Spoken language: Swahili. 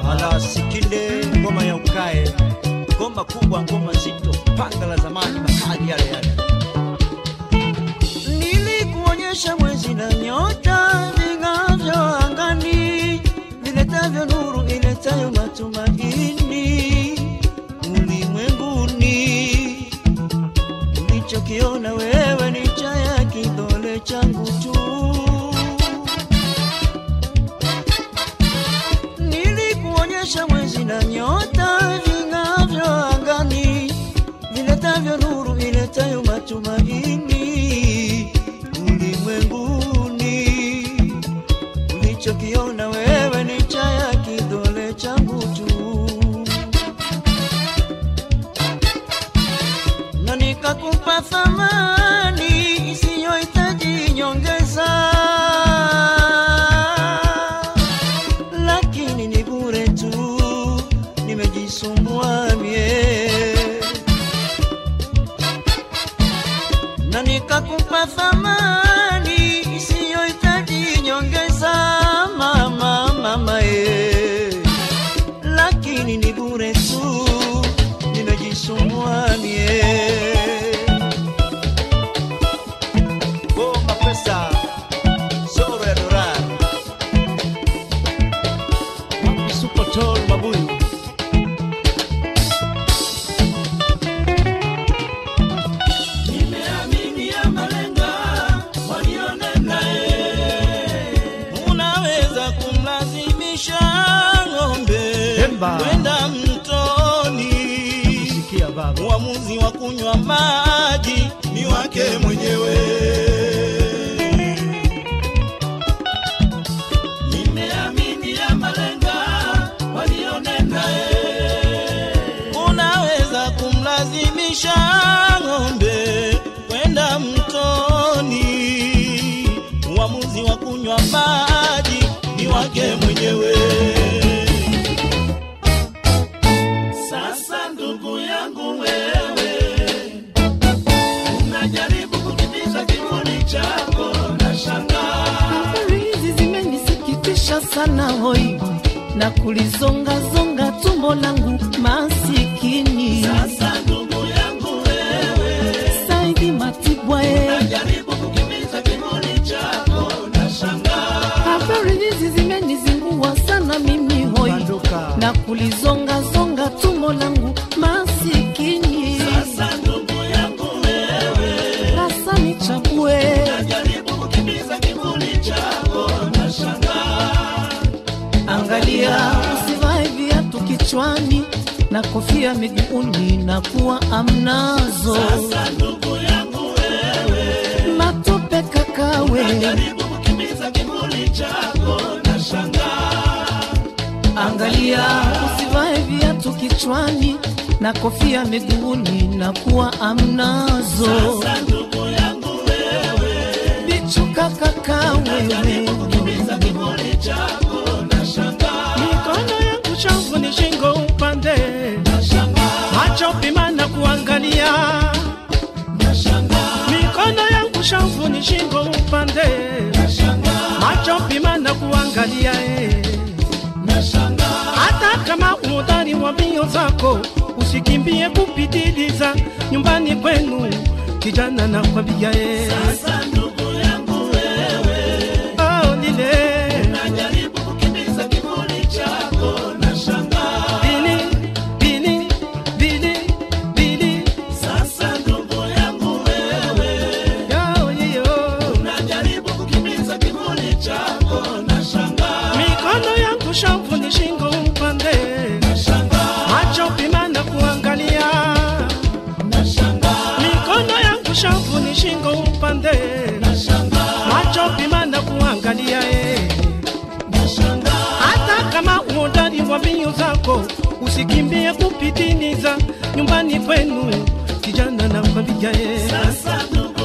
ala sikinde ngoma ya ukae ngoma kubwa ngoma nzito panga la zamani makali yale yale nilikuonyesha mwezi na nyota ving'avyo angani viletavyo nuru iletayo matumaini ulimwenguni ulichokiona wewe ni cha ya kidole changu tu nilikuonyesha mwezi na nyota ving'avyo angani viletavyo nuru iletayo matumaini ulimwenguni ulichokiona wewe ni cha ya kidole changu tu na nikakupa thamani isiyohitaji nyongeza, lakini ni bure tu, nimejisumbua mie na nikakupa thamani isiyohitaji nyongeza, mama mama ye, lakini ni bure tu, nimejisumbua mie. Goma pesa zoro ya dola Wapi super tall mabuyu Nimeamini ya malenga walionena unaweza kumlazimisha ng'ombe Hemba. kwenda mtoni. sikia baba Uamuzi wa kunywa maji ni wake mwenyewe. Nimeamini ya malenga walionena unaweza kumlazimisha ng'ombe kwenda mtoni. Uamuzi wa kunywa maji ni wake mwenyewe. Sasa ndugu yangu wewe, unajaribu kukimbiza kivuli chako na shangaa Habari hizi zimenisikitisha sana hoi na kulizongazonga tumbo langu masikini Sasa ndugu yangu wewe, Saidi Matibwa e. jaribu kukimbiza kivuli chako na shangaa Habari hizi zimenizingua sana mimi hoi Banduka. na kulizongazonga tumbo langu masikini Sasa ndugu yangu wewe, sasa nichague jaribu kukimbiza kivuli chako na shangaa Angalia, usivae viatu kichwani na kofia miguuni na kuwa amnazo Sasa ndugu yangu wewe, matope kakawe. jaribu kukimbiza kivuli chako na shangaa Angalia, usivae viatu kichwani na kofia miguuni na kuwa amnazo Sasa ndugu yangu wewe, bichuka kakawewe. kukimbiza kivuli chako na shangaa mikono yangu chafu ni shingo upande macho pima na kuangalia mikono yangu chafu ni shingo upande macho pima na kuangalia eh. hata kama udari wa mbio zako usikimbie kupitiliza nyumbani kwenu kijana na kwambia eh. Sasa ndugu yangu wewe, oh, lile jaribu kukimbiza kivuli chako na shangaa bili bili bili bili Sasa ndugu yangu wewe, yo yo najaribu kukimbiza kivuli chako na shangaa mikono yangu shavu ni shingo upande macho pima na kuangalia mikono yangu shavu ni shingo upande macho pima na kuangalia eh. hata kama uodari wa mbio zako usikimbie kupitiliza nyumbani kwenu kijana na kwambia eh. Sasa ndugu